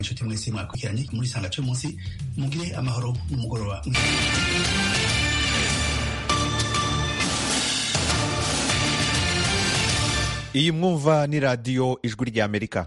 inshuti mwese mwakurikiranye muri sanga cyo munsi mugire amahoro n'umugoroba iyi mwumva ni radiyo ijwi ry'amerika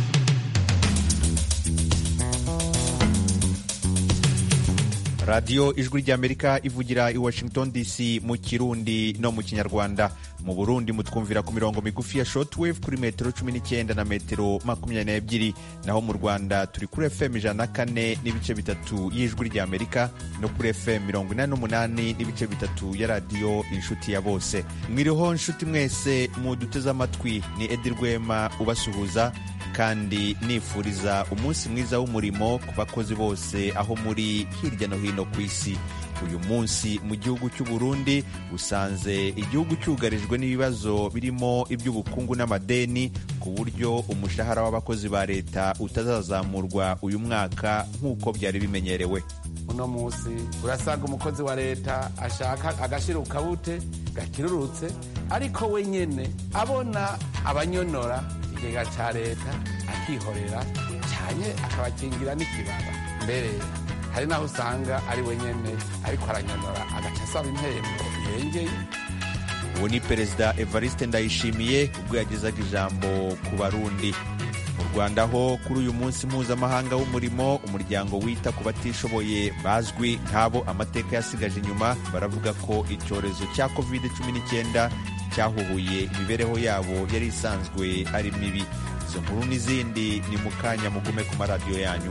radiyo ijwi ry'amerika ivugira i washington dc mu kirundi no mu kinyarwanda mu burundi mutwumvira ku mirongo migufi ya shortwave kuri metero cumi n'icyenda na metero makumyabiri n'ebyiri naho mu rwanda turi kuri fm ijana na kane n'ibice bitatu y'ijwi ry'amerika no kuri fm mirongo inani n'umunani n'ibice bitatu ya radiyo inshuti ya bose mwiriho nshuti mwese muduteze amatwi ni edi rwema ubasuhuza kandi nifuriza umunsi mwiza w'umurimo ku bakozi bose aho muri hirya no hino ku isi uyu munsi mu gihugu cy'u Burundi usanze igihugu cyugarijwe n'ibibazo birimo iby'ubukungu n'amadeni ku buryo umushahara w'abakozi ba leta utazazamurwa uyu mwaka nk'uko byari bimenyerewe uno munsi urasanga umukozi wa leta ashaka agashira ukabute gakirurutse ariko we nyene abona abanyonora ikigega ca leta akihorera cyane akabakingira n'ikibaba mbere hari naho usanga ari we nyene ariko aranyonora agaca asaba impembo irengeye ubu ni perezida evariste ndayishimiye ubwo yagezaga ijambo ku barundi mu rwanda ho kuri uyu munsi mpuzamahanga w'umurimo umuryango wita ku batishoboye bazwi nk'abo amateka yasigaje inyuma baravuga ko icyorezo cya covid 19 cyahuhuye imibereho yabo yari isanzwe ari mibi izo nkuru n'izindi ni mu kanya mugume ku maradiyo yanyu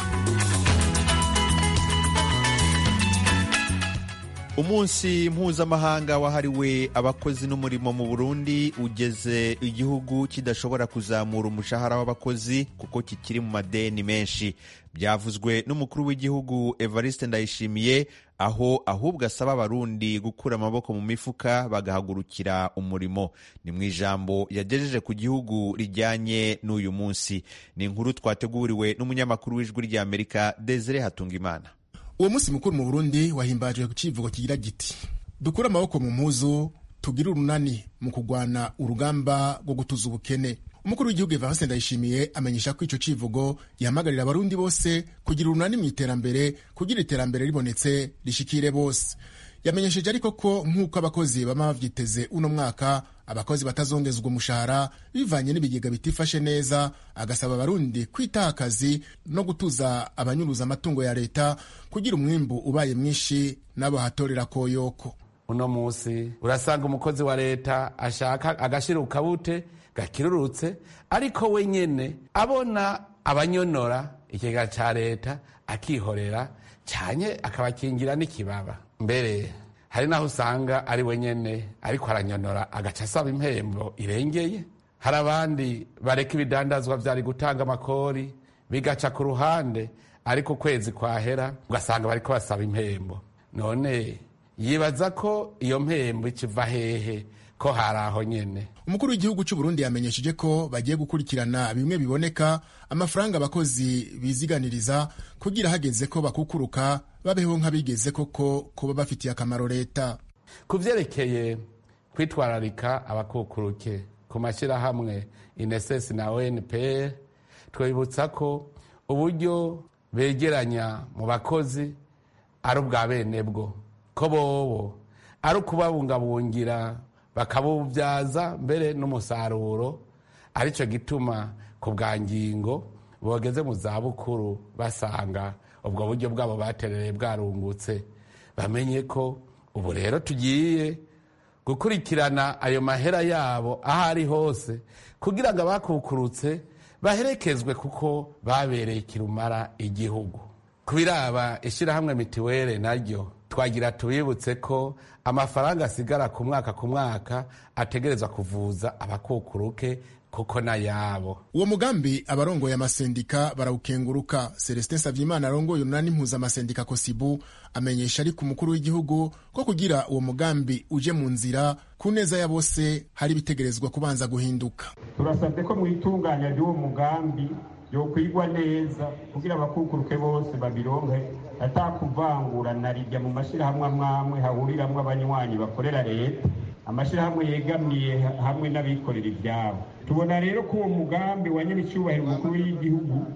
umunsi mpuzamahanga wahariwe abakozi n'umurimo mu burundi ugeze igihugu kidashobora kuzamura umushahara w'abakozi kuko kikiri mu madeni menshi byavuzwe n'umukuru w'igihugu evariste ndayishimiye aho ahubwo asaba abarundi gukura amaboko mu mifuka bagahagurukira umurimo ni mu ijambo yagejeje ku gihugu rijyanye n'uyu munsi ni inkuru twateguriwe n'umunyamakuru w'ijwi ry'amerika desire hatungimana uwo munsi mukuru mu burundi wahimbajwe ku kivugo kigira giti dukure amaboko mu mpuzu tugire urunani mu kurwana urugamba rwo gutuza ubukene umukuru w'igihugu evariste ndayishimiye amenyesha ko ico civugo gihamagarira abarundi bose kugira urunani mu iterambere kugira iterambere ribonetse rishikire bose yamenyesheje ariko ko nk'uko abakozi bama bavyiteze uno mwaka abakozi batazongezwa umushahara bivanye n'ibigega bitifashe neza agasaba abarundi kwitaha akazi no gutuza abanyuruza amatungo ya leta kugira umwimbu ubaye mwinshi n'abo hatorera koyoko uno munsi urasanga umukozi wa leta ashaka agashira ukabute gakirurutse ariko we nyene abona abanyonora ikigega ca leta akihorera cyane akabakingira n'ikibaba mbere hari naho usanga ari we nyene ariko aranyonora agaca asaba impembo irengeye hari abandi bareka ibidandazwa vyari gutanga amakori bigaca ku ruhande ariko ukwezi kwahera ugasanga bariko basaba impembo none yibaza ko iyo mpembo ikiva hehe ko hari aho nyene umukuru w'igihugu cy'u Burundi yamenyesheje ko bagiye gukurikirana bimwe biboneka amafaranga abakozi biziganiriza kugira hageze ko bakukuruka babeho nk'abigeze koko kuba bafitiye akamaro leta ku vyerekeye kwitwararika abakukuruke ku mashyirahamwe inesesi na onpr twibutsa ko uburyo begeranya mu bakozi ari ubwa bene bwo ko bobo ari ukubabungabungira bakabubyaza mbere n'umusaruro aricyo gituma ku bwa ngingo bogeze mu zabukuru basanga ubwo buryo bwabo baterereye bwarungutse bamenye ko ubu rero tugiye gukurikirana ayo mahera yabo aho ari hose kugira ngo abakukurutse baherekezwe kuko babereye kirumara igihugu ku biraba ishyirahamwe mitiwere naryo twagira tubibutse ko amafaranga asigara ku mwaka ku mwaka ategerezwa kuvuza abakukuruke kuko n'ayabo uwo mugambi abarongoye amasendika barawukenguruka celestin savyimana arongoye urunani mpuzamasendika kosibu amenyesha ariko umukuru w'igihugu ko kugira uwo mugambi uje mu nzira ku neza ya bose hari ibitegerezwa kubanza guhinduka turasabye ko mu itunganya ry'uwo mugambi yokwigwa neza kugira abakukuruke bose babironke atakuvangura na rijya mu mashyirahamwe amwamwe hahuriramwo abanywanyi bakorera leta amashyirahamwe yegamiye hamwe n'abikorera ibyabo tubona rero ko uwo mugambi wa nyir'icyubahiro umukuru w'igihugu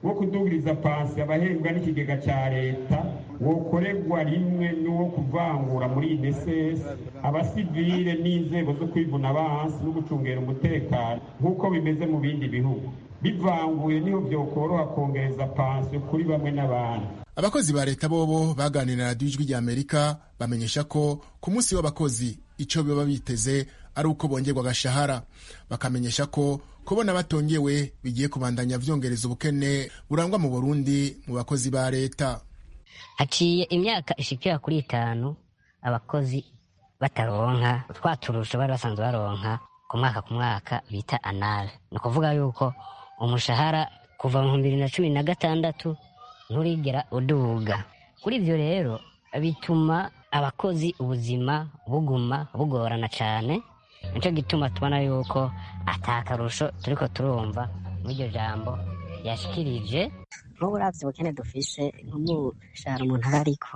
wo kudugiriza pansi abahembwa n'ikigega cya leta wokorerwa rimwe n'uwo kuvangura muri inesesi abasivile n'inzego zo kwivuna abansi no gucungera umutekano nk'uko bimeze mu bindi bihugu bivanguye niho byokoroha kongereza pansiyo kuri bamwe n'abandi abakozi ba leta bobo baganira na radiyo ijwi ry'amerika bamenyesha ko ku munsi w'abakozi icyo baba biteze ari uko bongerwa agashahara bakamenyesha ko kubona batongewe bigiye kubandanya vyongereza ubukene burangwa mu burundi mu bakozi ba leta haciye imyaka ishikira kuri itanu abakozi bataronka twa turusho bari basanzwe baronka ku mwaka ku mwaka bita anale ni ukuvuga yuko umushahara kuva mu bihumbi bibiri na cumi na gatandatu nturigera uduga kuri ivyo rero bituma abakozi ubuzima buguma bugorana cane nico gituma tubona yuko ata karusho turiko turumva muri iryo jambo yashikirije nk'ubu uravye ubukene dufise nk'umushahara umuntu aba ariko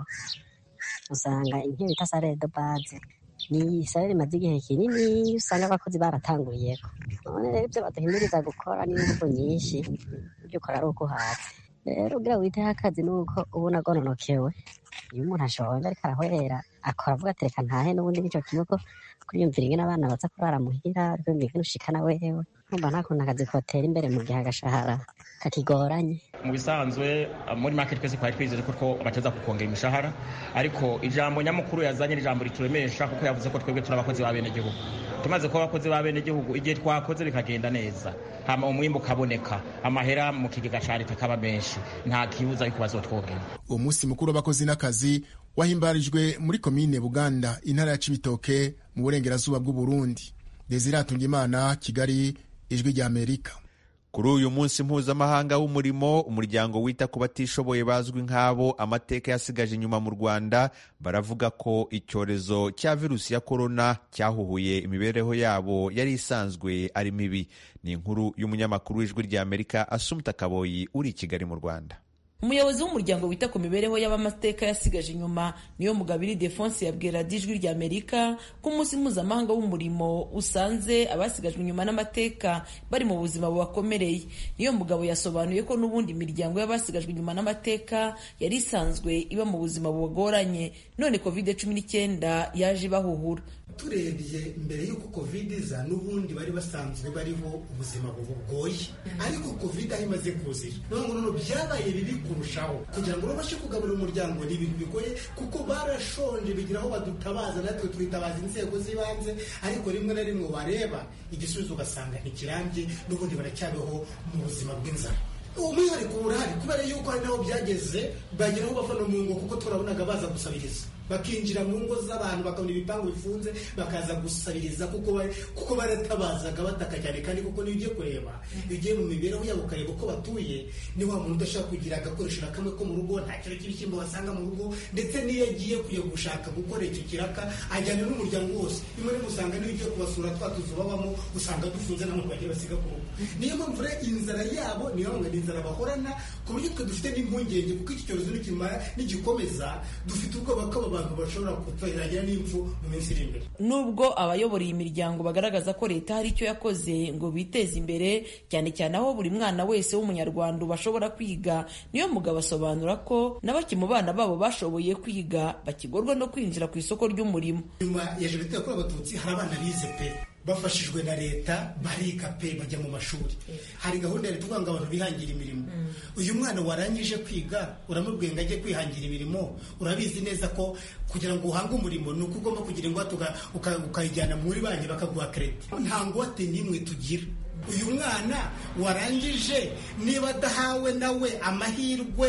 usanga nk'iyo bita salere de base ni salere imaze igihe kinini usanga abakozi baratanguriyeko none rero ivyo baduhimiriza gukora n'inguvu nyinshi ivyo ukora ari uko uhatse rero ugira witeho akazi nuko uba unagononokewe iyo umuntu ashonje ariko arahwera akora avuga ati reka ntahe n'ubundi nico kimwe ko kuriyumvira ingene abana baza kurara muhira kwiyumvira ingene ushikana wewe numva nta kuntu akazi kotera imbere mu gihe agashahara kakigoranye mu bisanzwe muri make twese twari twizeye ko bateza kukongera imishahara ariko ijambo nyamukuru yazanye n'ijambo rituremesha kuko yavuze ko twebwe turi abakozi ba bene gihugu tumaze kuba abakozi ba bene gihugu igihe twakoze bikagenda neza hama umwimbu ukaboneka amahera mu kigega ca leta akaba menshi nta kibuza yuko bazotwogera uwo munsi mukuru w'abakozi n'akazi wahimbarijwe muri komine buganda intara ya cibitoke mu burengerazuba bw'uburundi desire atungimana kigali ijwi ry'amerika kuri uyu munsi mpuzamahanga w'umurimo umuryango wita ku batishoboye bazwi nk'abo amateka yasigaje inyuma mu rwanda baravuga ko icyorezo cya virusi ya korona cyahuhuye imibereho yabo yari isanzwe ari mibi ni inkuru y'umunyamakuru w'ijwi ry'amerika asumta kaboyi uri i kigali mu rwanda umuyobozi w'umuryango wita ku mibereho y'abamateka yasigaje inyuma niyo mugabiri defonse yabwira ijwi rya amerika ko umunsi mpuzamahanga w'umurimo usanze abasigajwe inyuma n'amateka bari mu buzima bubakomereye niyo mugabo yasobanuye ko n'ubundi imiryango y'abasigajwe inyuma n'amateka yari isanzwe iba mu buzima bugoranye none covid cumi n'icyenda yaje ibahuhura turebye mbere y'uko covid iza n'ubundi bari basanzwe bariho ubuzima bugoye ariko covid aho imaze kuzira none noneho byabaye bibi kurushaho kugira ngo babashe kugaburira umuryango ni ibintu bigoye kuko barashonje bigira aho badutabaza natwe twitabaza inzego z'ibanze ariko rimwe na rimwe wareba igisubizo ugasanga ntikirambye n'ubundi baracyabeho mu buzima bw'inzara umwihariko urahari kubera yuko hari n'aho byageze bagera aho bava no mu ngo kuko turabonaga baza gusabiriza bakinjira mu ngo z'abantu bakabona ibipangu bifunze bakaza gusabiriza kuko kuko baratabazaga bataka cyane kandi kuko niyo ugiye kureba iyo ugiye mu mibereho yabo ukareba uko batuye ni wa muntu udashaka kugira agakoresho na kamwe ko mu rugo nta kiro cy'ibishyimbo basanga mu rugo ndetse n'iyo agiye kujya gushaka gukora icyo kiraka ajyana n'umuryango wose rimwe rimwe usanga n'iyo ugiye kubasura twa tuzu babamo usanga dufunze nta muntu bagiye basiga ku rugo niyo mpamvu rero inzara yabo niyo mpamvu ni inzara bahorana ku buryo twe dufite n'impungenge kuko iki cyorezo nikimara nigikomeza dufite ubwoba ko aba bantu bashobora kutugeragera n'impfu mu minsi iri imbere nubwo abayobora iyi miryango bagaragaza ko leta hari icyo yakoze ngo biteze imbere cyane cyane aho buri mwana wese w'umunyarwanda bashobora kwiga niyo mugabo asobanura ko na bake mu bana babo bashoboye kwiga bakigorwa no kwinjira ku isoko ry'umurimo nyuma ya jenoside yakorewe abatutsi hari abana bize pe bafashijwe na leta bariga pe bajya mu mashuri hari gahunda ya leta uvuga ngo abantu bihangira imirimo uyu mwana warangije kwiga uramubwiye ngo ajye kwihangira imirimo urabizi neza ko kugira ngo uhange umurimo ni uko ugomba kugira ingwate ukayijyana muri banki bakaguha kereti nta ngwate n'imwe tugira uyu mwana warangije niba adahawe nawe amahirwe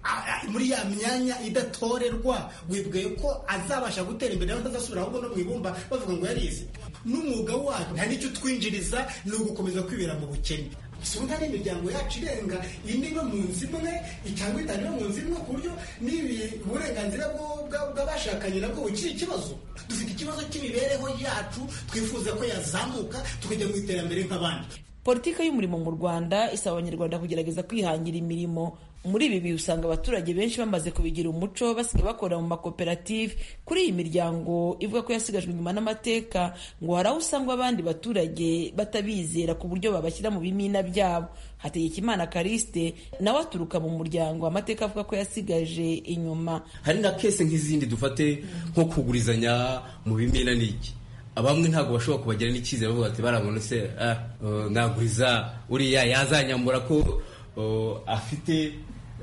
muri ya myanya idatorerwa wibwiye ko azabasha gutera imbere nawe atazasubira ahubwo no mu ibumba bavuga ngo yarize n'umwuga wacu nta n'icyo twinjiriza ni ugukomeza kwibera mu bukene usanga ari imiryango yacu irenga ine iba mu nzu imwe cyangwa itanu iba mu nzu imwe ku buryo n'ibi uburenganzira bw'abashakanye nabwo bukiri ikibazo dufite ikibazo cy'imibereho yacu twifuza ko yazamuka tukajya mu iterambere nk'abandi politiki y'umurimo mu rwanda isaba abanyarwanda kugerageza kwihangira imirimo muri ibi bihe usanga abaturage benshi bamaze kubigira umuco basigaye bakorera mu makoperative kuri iyi miryango ivuga ko yasigajwe inyuma n'amateka ngo hari aho usanga abandi baturage batabizera ku buryo babashyira mu bimina byabo hategekimana kariste nawe aturuka mu muryango amateka avuga ko yasigaje inyuma hari na kese nk'izindi dufate nko kugurizanya mu bimina n'iki bamwe ntabwo bashobora kubagira n'icyizere bavuga ati barabona se naguriza uriya yazanyambura ko afite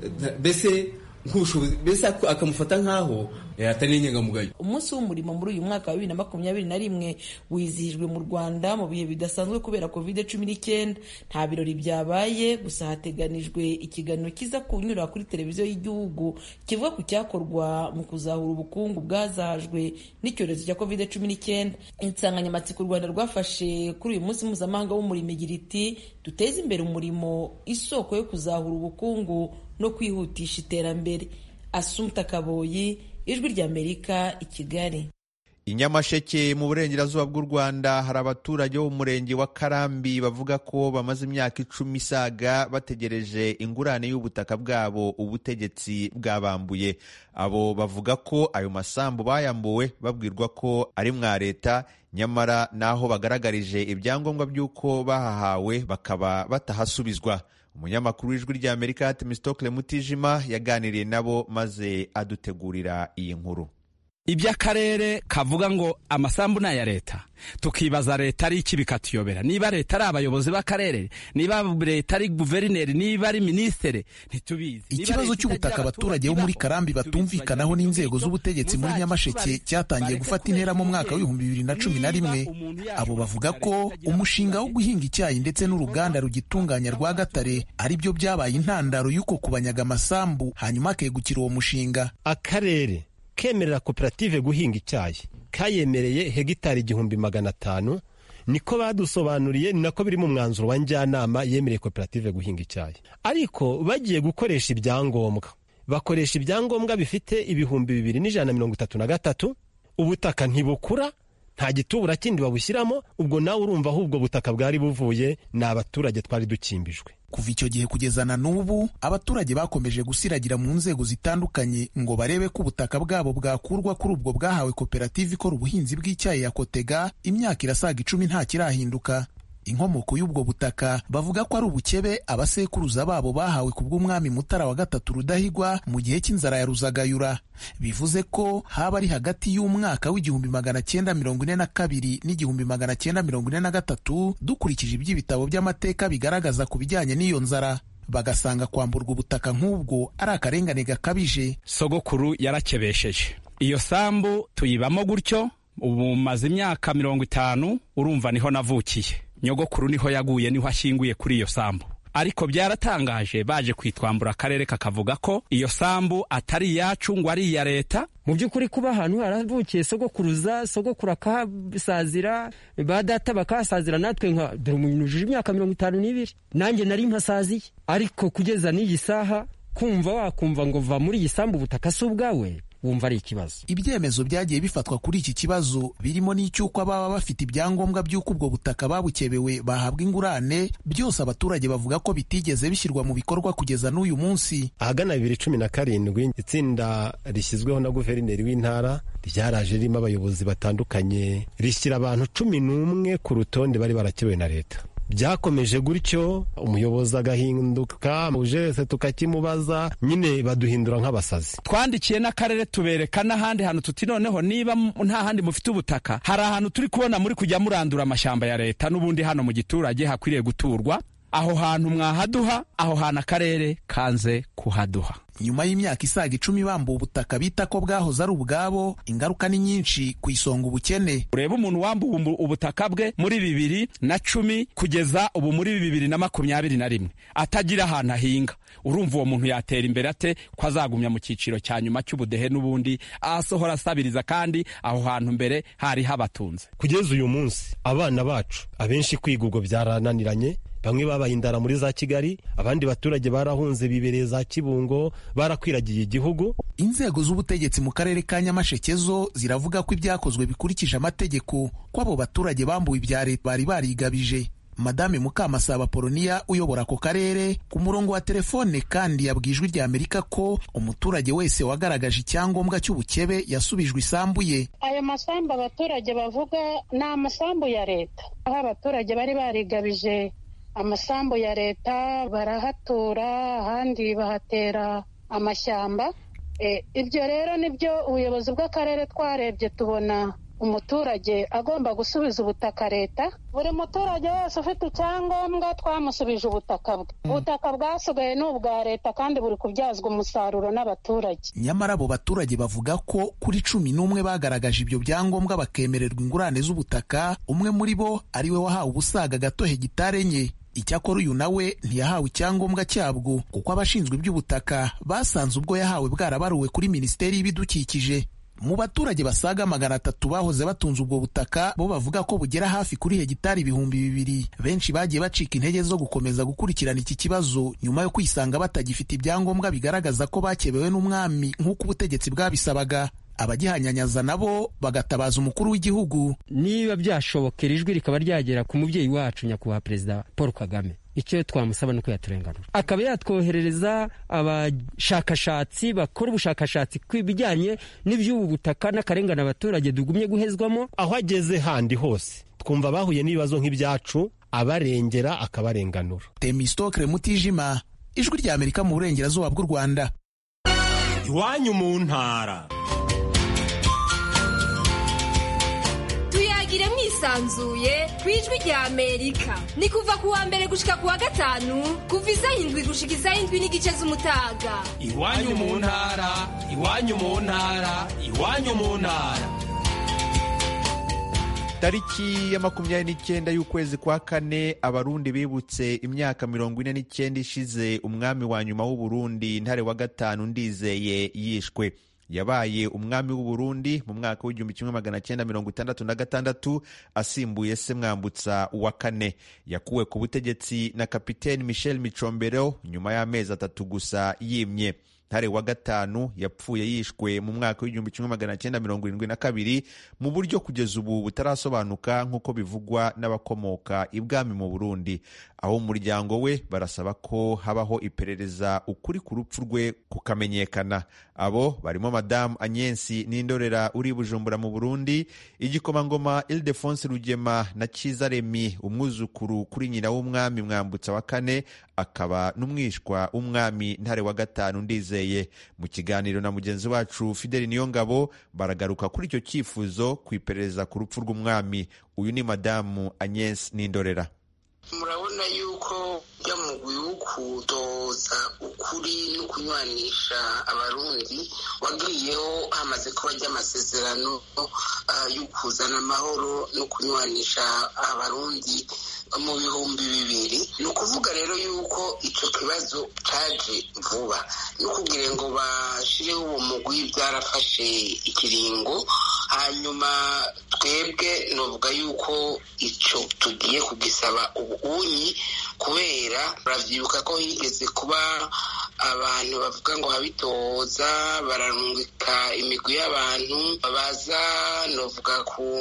mbese nk'ubushobozi mbese akamufata nk'aho atari n'inyangamugayo umunsi w'umurimo muri uyu mwaka wa bibiri na makumyabiri na rimwe wizihijwe mu rwanda mu bihe bidasanzwe kubera covid cumi n'icyenda nta birori byabaye gusa hateganijwe ikiganiro kiza kunyura kuri televiziyo y'igihugu kivuga ku cyakorwa mu kuzahura ubukungu bwazahajwe n'icyorezo cya covid cumi n'icyenda insanganyamatsiko u rwanda rwafashe kuri uyu munsi mpuzamahanga w'umurimo igira iti duteze imbere umurimo isoko yo kuzahura ubukungu no kwihutisha iterambere asumta kaboyi ijwi ry'amerika i kigali i nyamasheke mu burengerazuba bw'u rwanda hari abaturage bo mu murenge wa karambi bavuga ko bamaze imyaka icumi isaga bategereje ingurane y'ubutaka bwabo ubutegetsi bwabambuye abo bavuga ko ayo masambu bayambuwe babwirwa ko ari mwa leta nyamara n'aho bagaragarije ibyangombwa by'uko bahahawe bakaba batahasubizwa umunyamakuru w'ijwi ry'amerika temistokle mutijima yaganiriye nabo maze adutegurira iyi nkuru iby'akarere kavuga ngo amasambu ni aya leta tukibaza leta ari iki bikatuyobera niba leta ari abayobozi b'akarere niba leta ari guverineri niba ari minisitiri ntitubizi ikibazo cy'ubutaka abaturage bo muri karambi batumvikanaho n'inzego z'ubutegetsi muri nyamasheke cyatangiye gufata intera mu mwaka w'ibihumbi bibiri na cumi na rimwe abo bavuga ko umushinga wo guhinga icyayi ndetse n'uruganda rugitunganya rwa gatare ari byo byabaye intandaro y'uko kubanyaga amasambu hanyuma akegukira uwo mushinga akarere kemerera koperative guhinga icyayi kayemereye hegitari igihumbi magana atanu niko badusobanuriye ni nako biri mu mwanzuro wa njyanama yemereye koperative guhinga icyayi ariko bagiye gukoresha ibyangombwa bakoresha ibyangombwa bifite ibihumbi bibiri n'ijana na mirongo itatu na gatatu ubutaka ntibukura nta gitubura kindi babushyiramo ubwo nawe urumva aho ubwo butaka bwari buvuye ni abaturage twari dukimbijwe kuva icyo gihe kugeza na n'ubu abaturage bakomeje gusiragira mu nzego zitandukanye ngo barebe ko ubutaka bwabo bwakurwa kuri ubwo bwahawe koperative ikora ubuhinzi bw'icyayi ya kotega imyaka irasaga icumi nta kirahinduka inkomoko y'ubwo butaka bavuga ko ari ubukebe abasekuruza babo bahawe ku bw'umwami mutara wa gatatu rudahigwa mu gihe cy'inzara ya ruzagayura bivuze ko haba ari hagati y'umwaka w'igihumbi magana cyenda mirongo ine na kabiri n'igihumbi magana cyenda mirongo ine na gatatu dukurikije iby'ibitabo by'amateka bigaragaza ku bijyanye n'iyo nzara bagasanga kwamburwa ubutaka nk'ubwo ari akarengane gakabije sogokuru yarakebesheje iyo sambu tuyibamo gutyo ubu maze imyaka mirongo itanu urumva niho navukiye nyogokuru niho yaguye niho ashyinguye kuri iyo sambu ariko byaratangaje baje kwitwambura akarere kakavuga ko iyo sambu atari iyacu ngo ari iya leta mu by'ukuri kuba ahantu haravukiye sogokuruza sogokuru akahasazira ba data bakahasazira natwe nka dore umuntu ujuje imyaka mirongo itanu n'ibiri nanjye nari mpasaziye ariko kugeza n'iyi saha kumva wakumva ngo va muri iyi sambu ubutaka si ubwawe wumva ari ikibazo ibyemezo byagiye bifatwa kuri iki kibazo birimo n'icy'uko ababa bafite ibyangombwa by'uko ubwo butaka babukebewe bahabwa ingurane byose abaturage bavuga ko bitigeze bishyirwa mu bikorwa kugeza n'uyu munsi ahagana bibiri cumi na karindwi itsinda rishyizweho na guverineri w'intara ryaraje ririmo abayobozi batandukanye rishyira abantu cumi n'umwe ku rutonde bari barakebewe na leta byakomeje gutyo umuyobozi agahinduka uje wese tukakimubaza nyine baduhindura nk'abasazi twandikiye n'akarere tubereka n'ahandi hantu tuti noneho niba nta handi mufite ubutaka hari ahantu turi kubona muri kujya murandura amashyamba ya leta n'ubundi hano mu giturage hakwiriye guturwa aho hantu mwahaduha aho hantu akarere kanze kuhaduha nyuma y'imyaka isaga icumi bambuwe ubutaka bita ko bwahoze ari ubwabo ingaruka ni nyinshi ku isonga ubukene ureba umuntu wambuwe ubutaka bwe muri bibiri na cumi kugeza ubu muri bibiri na makumyabiri na rimwe atagira ahantu ahinga urumva uwo muntu yatera imbere ate ko azagumya mu cyiciro cya nyuma cy'ubudehe n'ubundi asohora asabiriza kandi aho hantu mbere hari habatunze kugeza uyu munsi abana bacu abenshi kwiga ubwo byarananiranye bamwe babaye indara muri za kigali abandi baturage barahunze bibereye za kibungo barakwiragiye igihugu inzego z'ubutegetsi mu karere ka nyamasheke zo ziravuga ko ibyakozwe bikurikije amategeko ko abo baturage bambuwe ibya leta bari barigabije madame mukamasaba poloniya uyobora ako karere ku murongo wa telefone kandi yabwiye ijwi rya amerika ko umuturage wese wagaragaje icyangombwa cy'ubukebe yasubijwe isambu ye ayo masambu abaturage bavuga ni amasambu ya leta aho abaturage bari barigabije amasambu ya leta barahatura ahandi bahatera amashyamba ibyo rero nibyo ubuyobozi bw'akarere twarebye tubona umuturage agomba gusubiza ubutaka leta buri muturage wese ufite icyangombwa twamusubije ubutaka bwe ubutaka bwasigaye ni ubwa leta kandi buri kubyazwa umusaruro n'abaturage nyamara abo baturage bavuga ko kuri cumi n'umwe bagaragaje ibyo byangombwa bakemererwa ingurane z'ubutaka umwe muri bo ari we wahawe ubusaga gato hegitari enye icyakora uyu nawe ntiyahawe icyangombwa cyabwo kuko abashinzwe iby'ubutaka basanze ubwo yahawe bwarabaruwe kuri minisiteri y'ibidukikije mu baturage basaga magana atatu bahoze batunze ubwo butaka bo bavuga ko bugera hafi kuri hegitari ibihumbi bibiri benshi bagiye bacika intege zo gukomeza gukurikirana iki kibazo nyuma yo kwisanga batagifite ibyangombwa bigaragaza ko bakebewe n'umwami nk'uko ubutegetsi bwabisabaga abagihanyanyaza nabo bagatabaza umukuru w'igihugu niba byashobokera ijwi rikaba ryagera ku mubyeyi wacu nyakubahwa perezida paul kagame icyo twamusaba ni uko yaturenganura akaba yatwoherereza abashakashatsi bakora ubushakashatsi ku bijyanye n'iby'ubu butaka n'akarengane abaturage tugumye guhezwamo aho ageze handi hose twumva bahuye n'ibibazo nk'ibyacu abarengera akabarenganura temistokre mutijima ijwi rya amerika mu burengerazuba bw'u rwanda iwanyu mu ntara tuyagire mwisanzuye ku ijwi rya amerika ni kuva ku wa mbere gushika ku wa gatanu kuva isaha indwi gushika isaha indwi n'igice z'umutaga iwanyu mu ntara iwanyu mu ntara iwanyu mu ntara tariki ya makumyabiri n'icyenda y'ukwezi kwa kane abarundi bibutse imyaka mirongo ine n'icyenda ishize umwami wa nyuma w'uburundi ntare wa gatanu ndizeye yishwe yabaye umwami w'uburundi mu mwaka w'igihumbi kimwe magana cyenda mirongo itandatu na gatandatu asimbuye se mwambutsa wa kane yakuwe ku butegetsi na kapiteni michel micombero nyuma y'amezi atatu gusa yimye ntare wa gatanu yapfuye yishwe mu mwaka w'igihumbi kimwe magana cyenda mirongo irindwi na kabiri mu buryo kugeza ubu butarasobanuka nk'uko bivugwa n'abakomoka ibwami mu burundi aho umuryango we barasaba ko habaho iperereza ukuri ku rupfu rwe kukamenyekana abo barimo madamu anyensi n'indorera uri bujumbura mu burundi igikomangoma ildefonse rugema na cyiza remi umwuzukuru kuri nyina w'umwami mwambutsa wa kane akaba n'umwishwa w'umwami ntare wa gatanu ndizeye mu kiganiro na mugenzi wacu fideli niyongabo baragaruka kuri icyo cyifuzo ku iperereza ku rupfu rw'umwami uyu ni madamu anyensi n'indorera murabona yuko byamugwi wo kudoza ukuri no kunywanisha abarundi wagiriyeho hamaze kuba ry'amasezerano yo kuzana amahoro no kunywanisha abarundi mu bihumbi bibiri ni ukuvuga rero yuko icyo kibazo cyaje vuba ni ukugira ngo bashyireho uwo mugwi byarafashe ikiringo hanyuma twebwe nuvuga yuko icyo tugiye kugisaba ubunyi kubera urabyibuka ko higeze kuba abantu bavuga ngo habitoza bararungika imigwi y'abantu baza nuvuga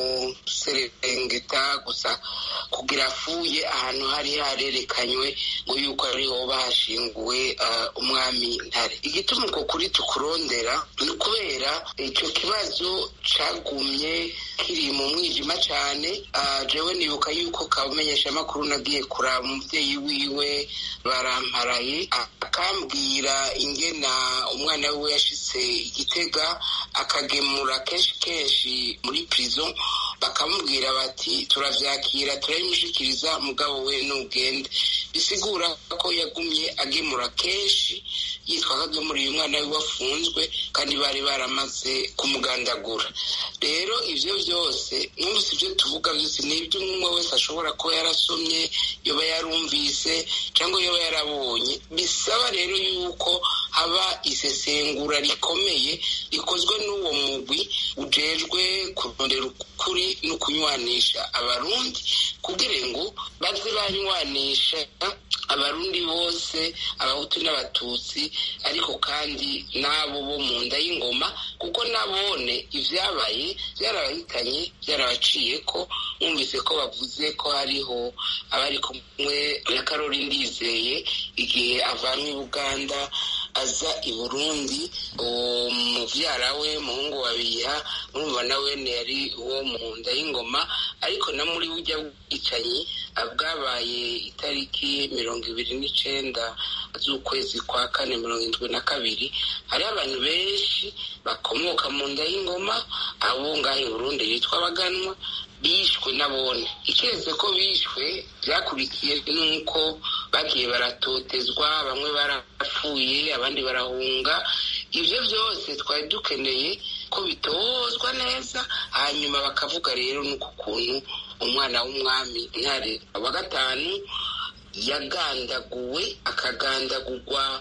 kuserengeta gusa kugira afuye ahantu hari harerekanywe ngo yuko ariho bahashinguwe umwami ntare igituma uko kuri tukurondera ni ukubera icyo kibazo cagumye kiri mu mwijima cyane jewe nibuka yuko kamenyesha amakuru nagiye kuraba umubyeyi wiwe baramparaye akambwira ingena umwana we yashitse igitega akagemura kenshi kenshi muri prison bakamubwira bati turavyakira turabimushikiriza mugabo we nugende bisigura ko yagumye agemura kenshi yitwa kagemuriye umwana we wafunzwe kandi bari baramaze kumugandagura rero ivyo vyose numvise ivyo tuvuga vyose ni ibyo umwe wese ashobora kuba yarasomye yoba yarumvise cyangwa yoba yarabonye bisaba rero yuko haba isesengura rikomeye rikozwe n'uwo mugwi ujejwe kurondera ukuri no kunywanisha abarundi kugira ngo baze banywanisha abarundi bose abahutu n'abatutsi ariko kandi n'abo bo mu nda y'ingoma kuko nabone ibyabaye byarabahitanye byarabaciye ko mwumvise ko bavuze ko hariho abari kumwe na karori ndizeye igihe avanywe i buganda aza i burundi umuvyara we muhungu wa biha murumva nawe yari uwo mu nda y'ingoma ariko na muri burya bwicanyi bwabaye itariki mirongo ibiri n'icenda z'ukwezi kwa kane mirongo indwi na kabiri hariho abantu benshi bakomoka mu nda y'ingoma abo ngaho i burundi bitwa abaganwa bishwe nabone ikeze ko bishwe byakurikiye nuko bagiye baratotezwa bamwe barapfuye abandi barahunga ibyo byose twari dukeneye ko bitozwa neza hanyuma bakavuga rero nuko ukuntu umwana w'umwami ntare wa gatanu yagandaguwe akagandagurwa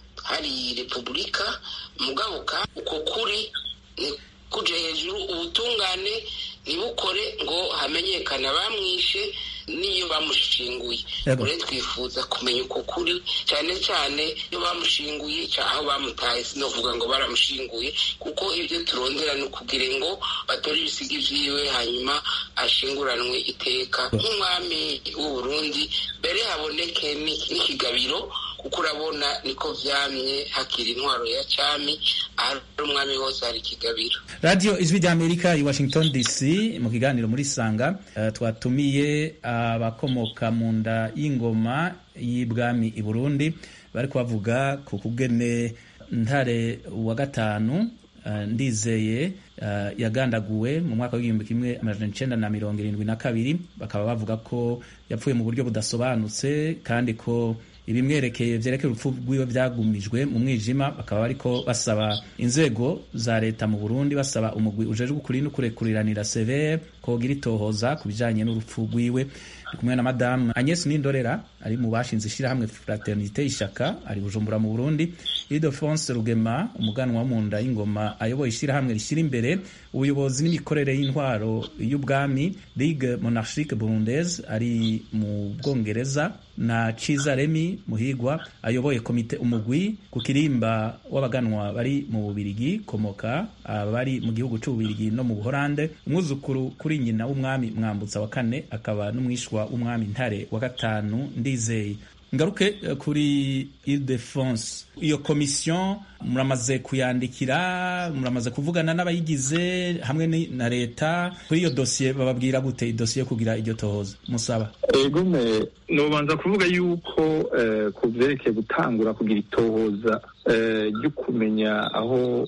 hari repubulika mugabuka uko kuri ni kuje hejuru ubutungane ntibukore ngo hamenyekane abamwishe n'iyo bamushinguye rero twifuza kumenya uko kuri cyane cyane iyo bamushinguye aho bamutaye sinovuga ngo baramushinguye kuko ibyo turondera ni ukugira ngo batore ibisiga vyiwe hanyuma ashinguranwe iteka nk'umwami w'u Burundi mbere haboneke n'ikigabiro kuko urabona niko vyamye hakiri intwaro ya cami ahari umwami wose hari ikigabiro radiyo ijwi ry'amerika i washington dc mu kiganiro muri sanga uh, twatumiye abakomoka uh, mu nda y'ingoma y'ibwami i burundi bari kubavuga ku kugene ntare wa gatanu uh, ndizeye yagandaguwe mu mwaka w'igihumbi kimwe amajana icenda na mirongo irindwi na kabiri bakaba bavuga ko yapfuye mu buryo budasobanutse kandi ko ibimwerekeye vyerekeye urupfu rwiwe vyagumijwe mu mwijima bakaba bariko basaba inzego za leta mu Burundi basaba umugwi ujejwe ukuri no kurekuriranira severe kogira itohoza ku bijanye n'urupfu rwiwe ndi kumwe na madamu Agnes Nindorera ari mu bashinze ishirahamwe Fraternité Ishaka ari Bujumbura mu Burundi Ildefonse Rugema umuganwa wo mu nda y'ingoma ayoboye ishirahamwe rishyira imbere ubuyobozi n'imikorere y'intwaro y'ubwami Ligue Monarchique Burundaise ari mu Bwongereza na Ciza Remy Muhigwa ayoboye komite umugwi ku kirimba w'abaganwa bari mu Bubirigi komoka abari mu gihugu c'Ububirigi no mu Buholande umwuzukuru kuri nyina w'umwami Mwambutsa wa kane akaba n'umwishwa w'umwami Ntare wa gatanu Ndizeye ngaruke kuri Ile-de-France iyo komisiyo muramaze kuyandikira muramaze kuvugana n'abayigize hamwe na leta kuri iyo dosiye bababwira gute idosiye kugira iryo tohoza musaba ego me nobanza kuvuga yuko ku byerekeye gutangura kugira itohoza ryo kumenya aho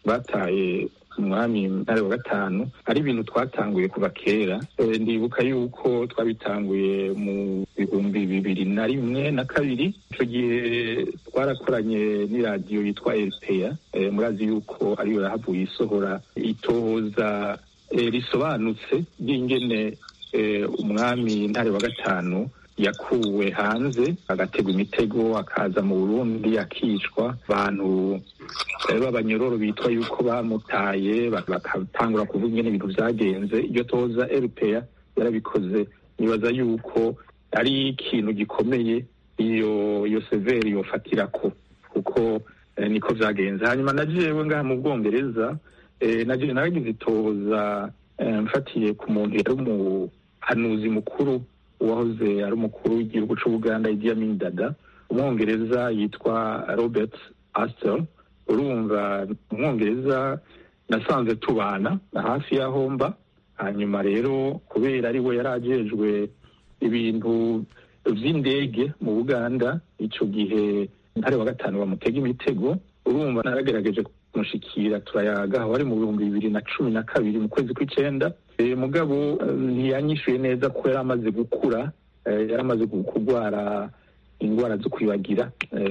bataye umwami ntare wa gatanu ari ibintu twatanguye kuva kera ndibuka yuko twabitanguye mu bihumbi bibiri na rimwe na kabiri icyo gihe twarakoranye n'iradiyo yitwa eripeya murazi yuko ariyo yahavuye isohora itohoza risobanutse ry'ingene umwami ntare wa gatanu yakuwe hanze agategwa imitego akaza mu burundi akicwa abantu b'abanyororo bitwa yuko bamutaye bagatangura kuvuga ingene ibintu vyagenze iryo toza erupeya yarabikoze nibaza yuko ari ikintu gikomeye iyo iyo severi yofatirako kuko niko vyagenze hanyuma na jewe ngaha mu bwongereza na jewe naragize itoza mfatiye ku muntu yari umuhanuzi mukuru uwahoze ari umukuru w'igihugu c'ubuganda Idi Amin Dada umwongereza yitwa Robert Astor urumva umwongereza nasanze tubana hafi ya homba hanyuma rero kubera ari we yari ajejwe ibintu vy'indege mu buganda ico gihe ntare wa gatanu bamutega imitego urumva naragerageje kumushikira turayaga aho ari mu bihumbi bibiri na cumi na kabiri mu kwezi kw'icenda mugabo ntiyanyishuye neza ko yari amaze gukura yari amaze kurwara indwara zo kwibagira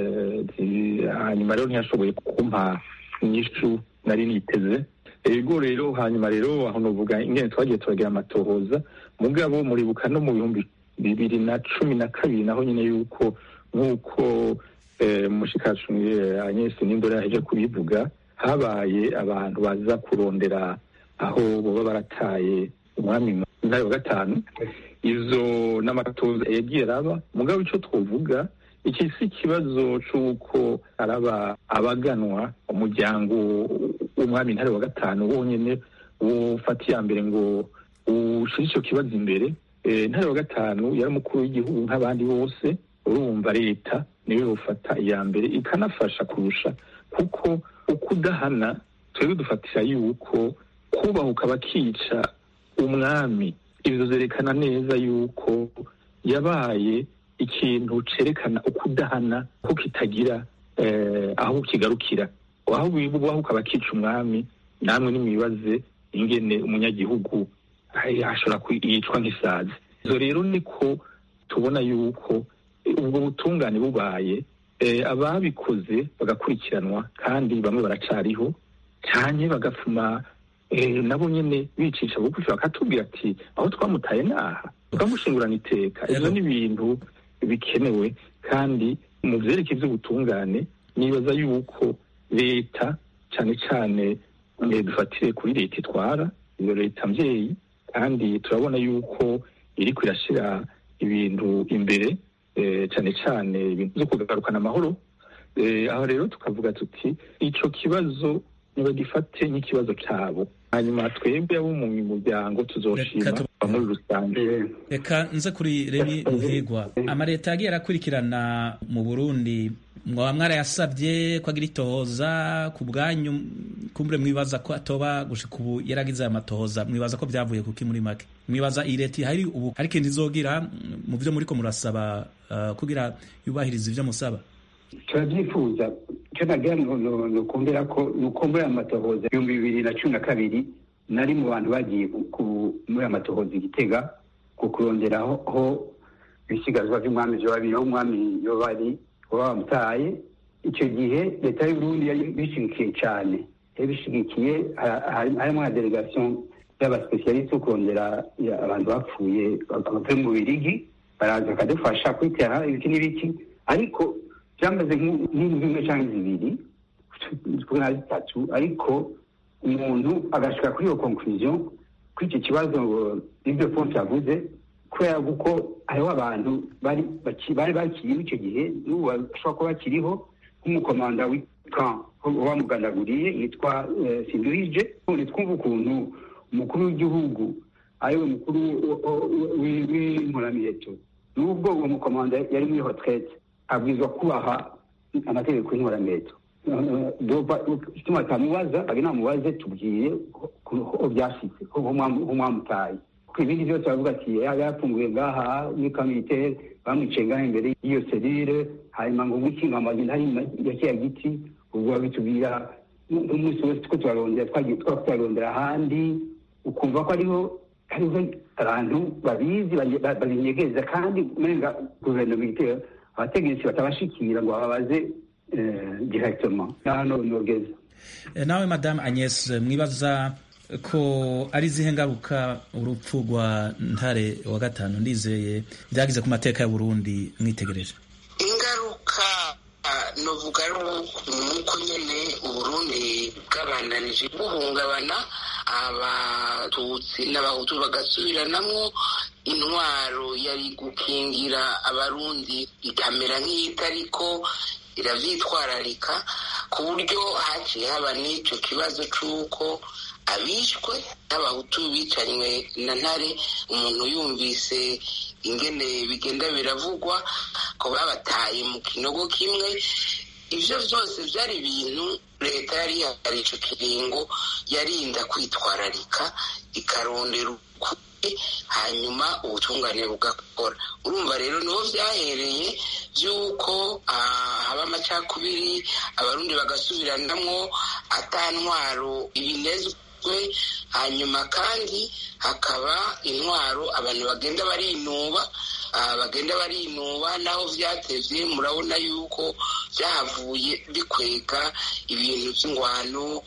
hanyuma rero ntiyashoboye kumpa inyishu nari niteze ego rero hanyuma rero aho novuga ingene twagiye turagira amatohoza mugabo muribuka no mu bihumbi bibiri na cumi na kabiri naho nyine yuko nk'uko mushikacu Agnes Nindora yaje kubivuga habaye abantu baza kurondera aho boba barataye umwami ntare wa gatanu izo n'amatoza yagiye araba mugabo icyo twavuga iki si ikibazo c'uko araba abaganwa umuryango w'umwami ntare wa gatanu wonyene wofata iya mbere ngo ushire ico kibazo imbere Eh, ntare wa gatanu yari umukuru w'igihugu nk'abandi bose urumva leta niwe bufata iya mbere ikanafasha kurusha kuko ukudahana twebwe dufatira yuko kubahuka bakica umwami ivyo vyerekana neza yuko yabaye ikintu cerekana ukudahana ko kitagira eh, aho kigarukira aho bibahuka bakica umwami namwe nimwibaze ingene umunyagihugu ay- ashobora kwicwa nk'isazi izo rero niko tubona yuko eh, ubwo butungane bubaye eh, ababikoze bagakurikiranwa kandi bamwe baracariho cyane bagafuma eh, nabo nyene bicisha bugufi bakatubwira ati aho twamutaye naha tukamushingurana iteka ivyo ni ibintu bikenewe kandi mu vyerekeye vy'ubutungane nibaza yuko leta cane cane eh, dufatire kuri leta itwara iyo leta mvyeyi kandi turabona yuko iriko irashira ibintu imbere eh, cane cane ibintu vyo kugarukana amahoro Eh, aho rero tukavuga tuti ico kibazo nibagifate nk'ikibazo cabo hanyuma twebwe abo mu muryango tuzoshima muri rusange reka nze kuri remi ruhigwa amaleta yagiye arakurikirana mu burundi mwaba mwarayasabye ko agira itohoza ku bwanyu kumbure mwibaza ko atoba gushika ubu yaragize aya matohoza mwibaza ko byavuye kuki muri make mwibaza iyi leta ihari ubu ariko ntizogira mu byo muriko murasaba uh, kugira yubahiriza ivyo musaba turabyifuza icyo nagira nukumbera ko nukumbura amatohoza ibihumbi bibiri na cumi na kabiri nari mu bantu bagiye muri amatohoza igitega ku kuronderaho ho ibisigazwa by'umwami vyo babiri aho umwami yo bari baba bamutaye icyo gihe leta y'uburundi yari bishigikiye cyane yari bishigikiye harimo na delegation y'abasipesialiste yo kurondera abantu bapfuye bavuye mu birigi baraza bakadufasha kwitera ibiki n'ibiki ariko byamaze nk'indwi imwe cyangwa zibiri na zitatu ariko umuntu agashika kuri iyo conclusion kuri icyo kibazo ibyo fonse yavuze kubera kuko hariho abantu bari bari bakiriho icyo gihe n'ubu bashobora kuba bakiriho nk'umukomanda witwa wamugandaguriye yitwa sindurije none twumva ukuntu umukuru w'igihugu ariwe mukuru w'inkoramiheto n'ubwo uwo mukomanda yari muri hotrete abwirizwa kubaha amategeko y'inkorameto ituma tamubaza age namubaze tubwiye ko byashitse ko mwamutaye kuko ibindi byose bavuga ati yafunguye ngaha muri kamilitere bamwiciye ngaha imbere y'iyo serire hanyuma ngo gukinga amagina hari ya kiya giti ubwo babitubwira umunsi wose two turarondera twagiye twaba turarondera ahandi ukumva ko ariho hariho abantu babizi babinyegeza kandi umenga guverinoma igitera abategetsi batabashikira ngo bababaze directement hano nogeza nawe madame agnes mwibaza ko ari zihe ngaruka urupfu rwa ntare wa gatanu ndizeye byagize ku mateka ya burundi mwitegereje ingaruka novuga nuko nyene uburundi bwabandanije buhungabana abatutsi n'abahutu bagasubiranamwo intwaro yari gukingira abarundi ikamera nk'iyitariko iravyitwararika ku buryo haciye haba n'icyo kibazo c'uko abishwe n'abahutu bicanywe na ntare umuntu yumvise ingene bigenda biravugwa ko babataye mu kinogo kimwe ivyo vyose vyari ibintu leta yari yari ico kiringo yarinda kwitwararika ikarondera ukuri hanyuma ubutungane bugakora urumva rero niho vyahereye vy'uko haba amacakubiri abarundi bagasubiranamwo ata ntwaro ibinezwe hanyuma kandi hakaba intwaro abantu bagenda barinuba bagenda barinuba naho vyatevye murabona yuko vyahavuye bikwega ibintu vy'ingwano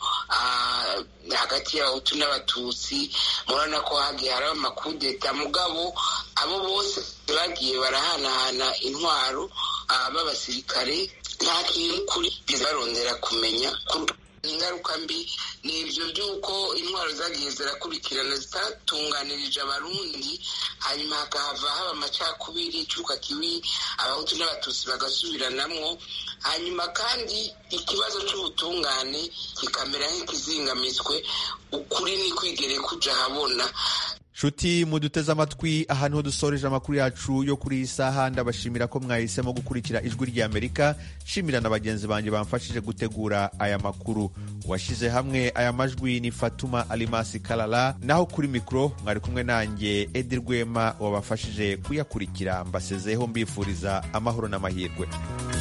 hagati y'abahutu n'abatutsi murabona ko hagiye haraba amakudeta mugabo abo bose bagiye barahanahana intwaro b'abasirikare nta kintu kuri barondera kumenya ingaruka mbi ni ibyo by'uko intwaro zagiye zirakurikirana zitatunganirije abarundi hanyuma hakahava haba amacakubiri icuka kibi abahutu n'abatutsi bagasubiranamwo hanyuma kandi ikibazo cy'ubutungane kikamera nk'ikizingamitswe ukuri ni kwigere kuja ahabona nshuti muduteze amatwi aha niho dusoreje amakuru yacu yo kuri iyi saha ndabashimira ko mwahisemo gukurikira ijwi ry'amerika nshimira na bagenzi banjye bamfashije gutegura aya makuru washyize hamwe aya majwi ni fatuma alimasi karara naho kuri mikoro mwari kumwe nanjye edi rwema wabafashije kuyakurikira mbasezeho mbifuriza amahoro n'amahirwe